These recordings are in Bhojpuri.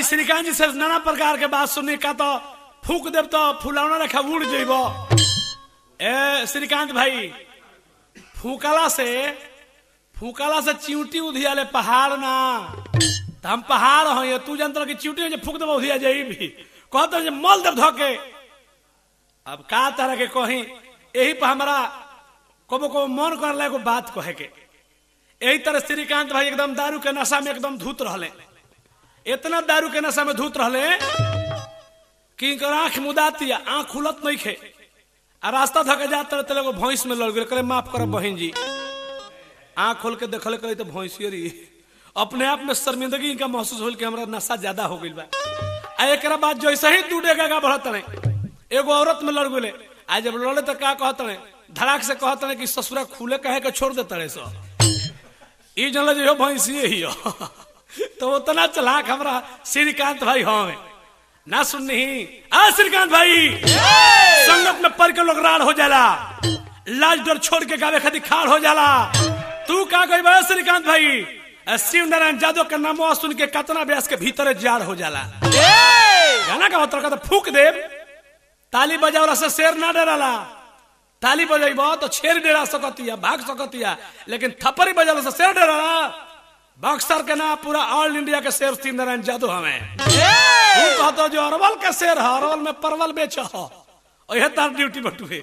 श्रीकांत जी से नाना प्रकार के बात सुनने का तो फूक देव तो फुलौना रखा उड़ जेब ए श्रीकांत भाई फूकला से फूकला से चिंटी उधियाले पहाड़ ना तो हम पहाड़ हो तू जानता कि चिंटी फूक देव उधिया जाई भी कहते जे मल देव धोके अब का तरह के कही यही पर हमारा कबो कबो मन कर एगो बात कहे के यही तरह श्रीकांत भाई एकदम दारू के नशा में एकदम धूत रहले इतना दारू के नशा में धूत रहले कि इनकर आंख मुदाती आंख खुलत नहीं खे आ रास्ता धके जाते रहते एगो भैंस में लड़ गए करे माफ करब बहन जी आंख खोल के देखले करे तो भैंसियर ही अपने आप में शर्मिंदगी इनका महसूस होल कि हमरा नशा ज्यादा हो गई बा आ एक बाद जैसे ही दू डेगा बढ़त रहे एगो औरत में लड़ गए आ जब लड़े तो का कहत रहे धड़ाक से कहत रहे कि ससुरा खुले कहे के छोड़ देते रहे सो ई जनल जो भैंसिए ही हो तो उतना चलाक हमरा श्रीकांत भाई हमें ना सुननी आ श्रीकांत भाई संगत में पढ़ के लोग राड़ हो जाला लाज डर छोड़ के गावे खातिर खाड़ हो जाला तू का कही बा श्रीकांत भाई शिव नारायण यादव के नाम सुन के कतना व्यास के भीतर जार हो जाला गाना का मतलब का तो फूक देव ताली बजावला से शेर ना डराला ताली बजेब तो शेर डेरा सकतिया भाग सकतिया लेकिन थप्पड़ी बजाला से शेर डराला बक्सर के ना पूरा ऑल इंडिया के शेर शिव नारायण यादव हमें तू कहतो जो अरवल का शेर है अरवल में परवल बेच हो यह तार ड्यूटी बटुए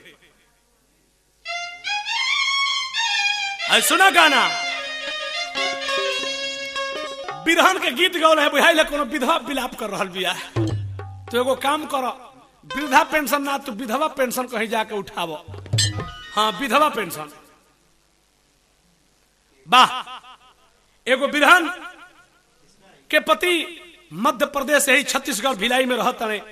सुना गाना विधान के गीत गौल है बुझाई कोनो विधवा विलाप कर रहा बिया तो एगो काम करो वृद्धा पेंशन ना तू विधवा पेंशन कहीं जाके उठावो हाँ विधवा पेंशन वाह एगो विधान के पति मध्य प्रदेश यही छत्तीसगढ़ भिलाई में रहता है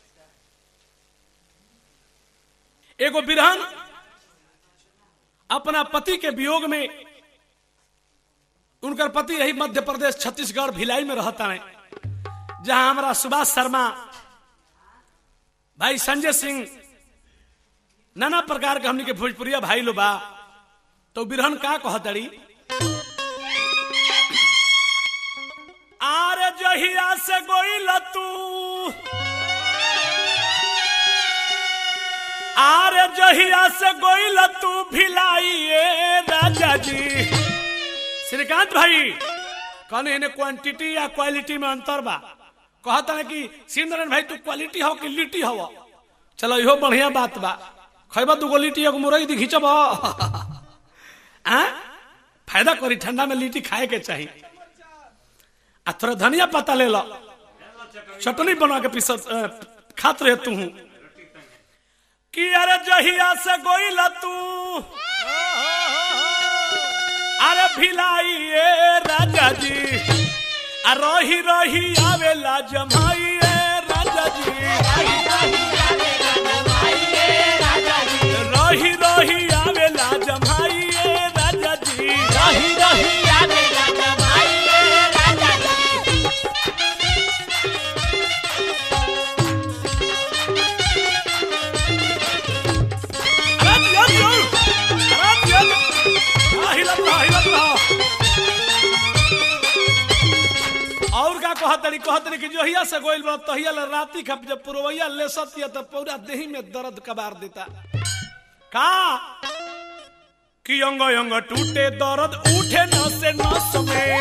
एगो विधान अपना पति के वियोग में उनकर पति यही मध्य प्रदेश छत्तीसगढ़ भिलाई में रहता है जहां हमारा सुभाष शर्मा भाई संजय सिंह नाना प्रकार के हमने के भोजपुरिया भाई लो बा तो बिरहन का कहतड़ी आरे जहिया से गोइल तू आरे जहिया से गोइल तू भिलाई राजा जी श्रीकांत भाई कहने इन्हें क्वांटिटी या क्वालिटी में अंतर बा कहता है कि सिंदरन भाई तू क्वालिटी हो कि लिट्टी हो चलो इहो बढ़िया बात बा खैबा दूगो लिट्टी एगो मुरई दी खींचब फायदा करी ठंडा में लिट्टी खाए के चाहिए आ थोड़ा धनिया पत्ता ले लो चटनी बना के पीस खात रहे तू कि अरे जहिया से गोइला तू अरे भिलाई राजा जी आ रही रही आवेला जमाई राजा जी रही रही आवेला जमाई राजा जी रही रही आवेला जमाई राजा जी अरे दिया दिया अरे दिया हाँ, हिलत रहा हिलत रहा और का कहतरी कहतरी कि जोहिया से गोइल बा तहिया ले राती खप जब पुरवैया ले सतिया तो पूरा देही में दर्द कबार देता का कि अंग अंग टूटे दर्द उठे न से नस में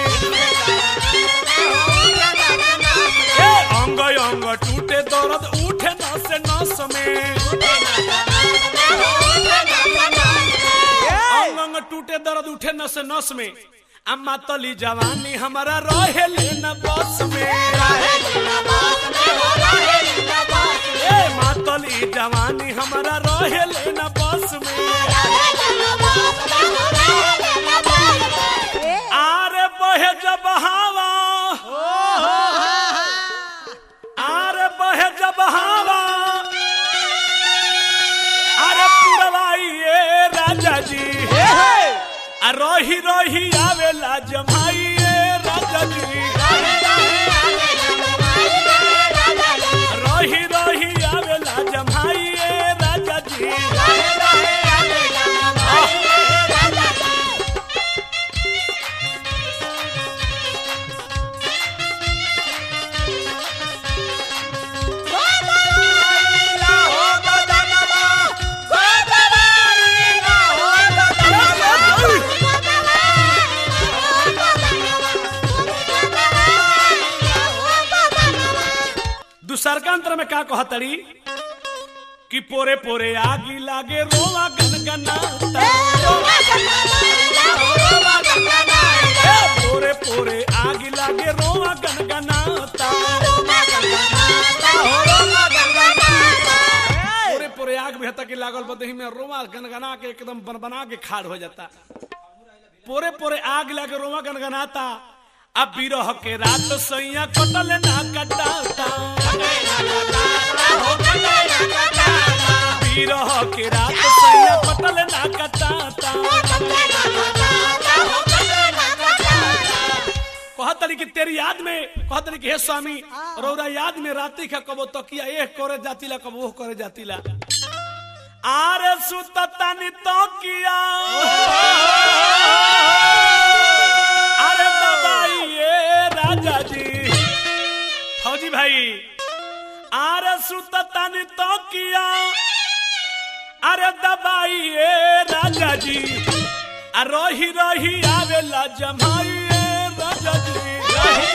ए, अंग अंग टूटे दर्द उठे न से नस में अंग अंग टूटे दर्द उठे नस नस में अम्मा तली जवानी हमारा रहे न बस में ए मातली जवानी हमारा रहे न बस में आरे बहे जब हवा आरे बहे जब हवा अरे पुरवाई ए राजा जी आ रही रही आवेला जमाई ए राजा जी रही रही आवेला जमाई ए राजा जी तीसरकांतर में का कहतड़ी कि पोरे पोरे आगी लागे रोवा गनगनाता ए, पोरे पोरे आगी लागे रोवा गनगनाता पोरे पोरे आग भी हता कि लागल बदही में रोवा गनगना के एकदम बनबना के खाड़ हो जाता पोरे पोरे आग लागे रोवा गनगनाता अब बिरह के रात सैया कटल ना कटाता बिरह के रात सैया कटल ना कटाता कहतरी कि तेरी याद में कहतरी कि हे स्वामी रौरा याद में रात्रि का कबो तकिया एक करे जातिला कबो वो करे जातिला आरे सुततानी तकिया अरे दबाई ये राजा जी फौजी भाई आरे सुततानी तकिया अरे दबाई ये राजा जी आ रही रही आवेला जमाई ये राजा जी ए,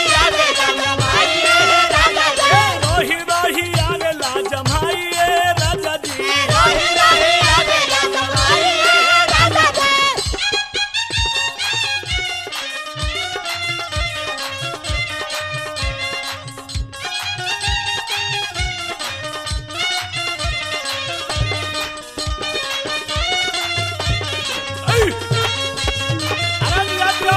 रही रही आवेला जमाई ये राजा जी ऐ, अरे निराज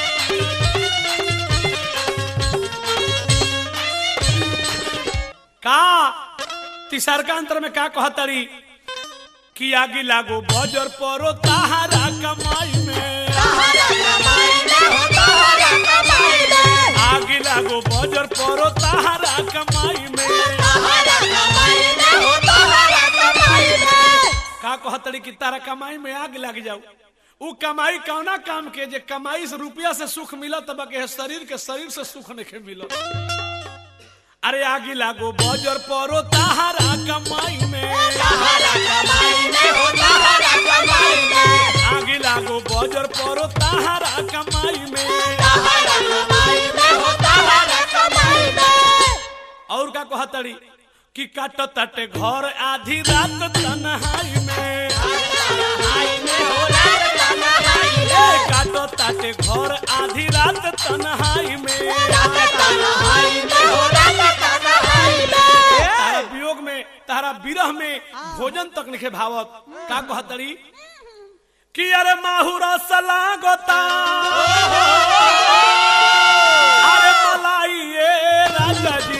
का तीसरका अंतर में का कहतरी कि आगे लागो बजर परो ताहारा कमाई में आगे लागो बजर परो ताहारा कमाई में का कहतरी कि तारा कमाई में आग लग जाऊ उ कमाई कौना काम के जे कमाई से रुपया से सुख मिलत तब के शरीर के शरीर से सुख नहीं मिलत अरे आगे लागो बजर परो ताहारा कमाई में आगे लागो बजर परो ताहारा कमाई में और का कहतड़ी कि काट तटे घर आधी रात तन्हाई में ए, काटो ताटे घर आधी रात तन्हाई में तारा वियोग में तारा विरह में भोजन तक लिखे भावत का कहतड़ी कि अरे माहुरा सलागता अरे मलाई ये राजा जी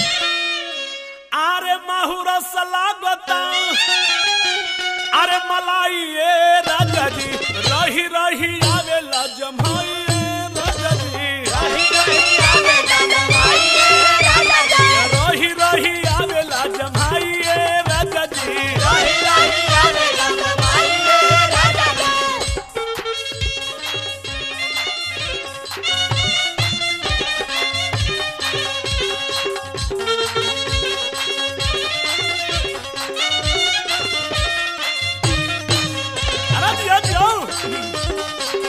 अरे माहुरा सलागता अरे मलाई ये राजा जी रही रही आवेला जमाई ये राजा जी रही रही आवेला जमाई ये राजा जी अरे दिया दिया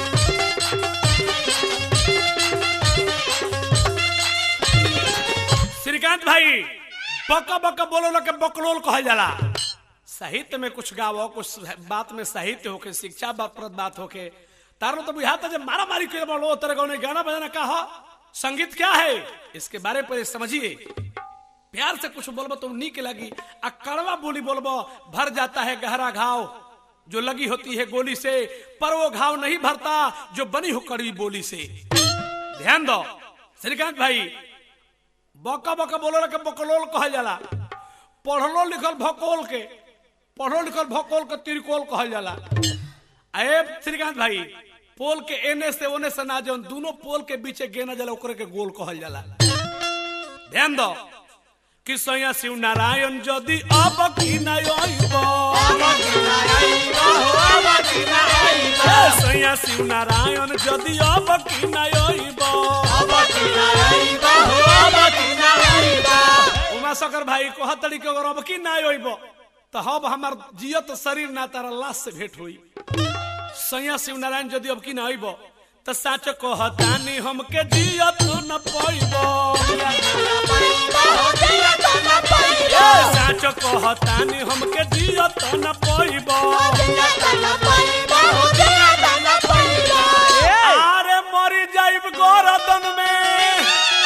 श्रीकांत भाई बका बका बोलो ना के बकलोल कहल जाला साहित्य में कुछ गावो कुछ बात में साहित्य होके शिक्षा बाप्रद बात होके तारो तो बुझाता जब मारा मारी के बोलो तेरे गाने गाना बजाना का हो संगीत क्या है इसके बारे पर समझिए प्यार से कुछ बोलबो तो नीक लगी आ कड़वा बोली बोलबो भर जाता है गहरा घाव जो लगी होती है गोली से पर वो घाव नहीं भरता जो बनी हो कड़वी बोली से ध्यान दो श्रीकांत भाई बका बका बोलो के बकलोल कहल जाला पढ़लो लिखल भकोल के पढ़ो लिखल भकोल के तिरकोल कहल जाला अरे श्रीकांत भाई पोल के एने से ओने से ना जौन दोनों पोल के बीचे गेना जाला ओकरे के गोल कहल जाला ध्यान दो कि सैया शिव नारायण यदि अब की नयब सैया शिव नारायण यदि अब की नयब उमा शकर भाई कहतड़ी के अगर अब की ना अइब तो हब हमार जियत शरीर ना तारा लाश से भेंट हुई सैया शिव नारायण यदि अब की ना अइब तो साच कहतानी हमके जियत न पैबो ए साच कहतानी हमके जियत न पैबो अरे मरी जाइब गोरदन में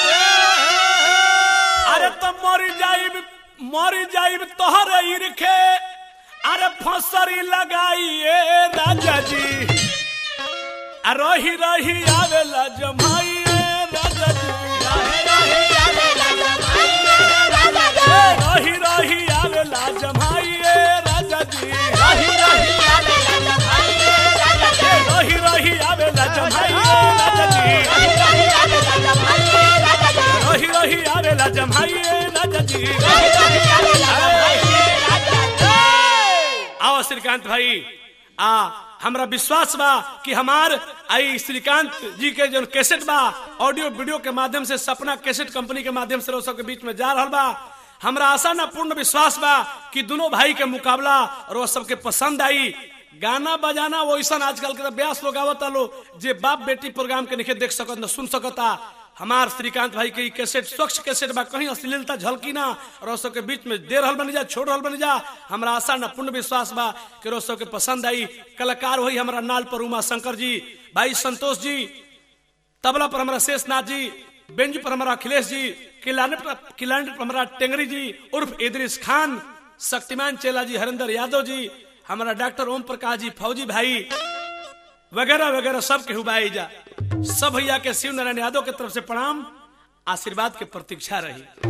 अरे तो मरी जाइब मरी जाइब तोहरे इरखे अरे फसरी लगाइए राजा जी आ रही रही आवेला जमाइए राजा जी रही रही आवेला जमाइए राजा जी रही रही आवेला जमाइए राजा जी रही रही आवेला जमाइए राजा जी आओ श्रीकांत भाई आ हमरा विश्वास बा कि हमार आई श्रीकांत जी के जो कैसेट बा ऑडियो वीडियो के माध्यम से सपना कैसेट कंपनी के माध्यम से लोग सबके बीच में जा रहल बा हमरा आशा ना पूर्ण विश्वास बा कि दोनों भाई के मुकाबला और वो सबके पसंद आई गाना बजाना वो ऐसा आजकल के तो ब्यास लोग आवता लो जे बाप बेटी प्रोग्राम के नहीं देख सकत न सुन सकता हमार श्रीकांत भाई के ई कैसेट स्वच्छ कैसेट बा कहीं अश्लीलता झलकी ना और सबके बीच में दे रहल बनी जा छोड़ रहल बनी जा हमरा आशा ना पूर्ण विश्वास बा कि रोज सबके पसंद आई कलाकार वही हमारा नाल पर उमा शंकर जी भाई संतोष जी तबला पर हमारा शेषनाथ जी बेंजू पर हमारा अखिलेश जी किलानेट पर किलानेट पर हमारा टेंगरी जी उर्फ इदरिस खान शक्तिमान चेला जी हरिंदर यादव जी हमारा डॉक्टर ओम प्रकाश जी फौजी भाई वगैरह वगैरह सब के हुबाई जा सब भैया के शिव नारायण यादव के तरफ से प्रणाम आशीर्वाद के प्रतीक्षा रही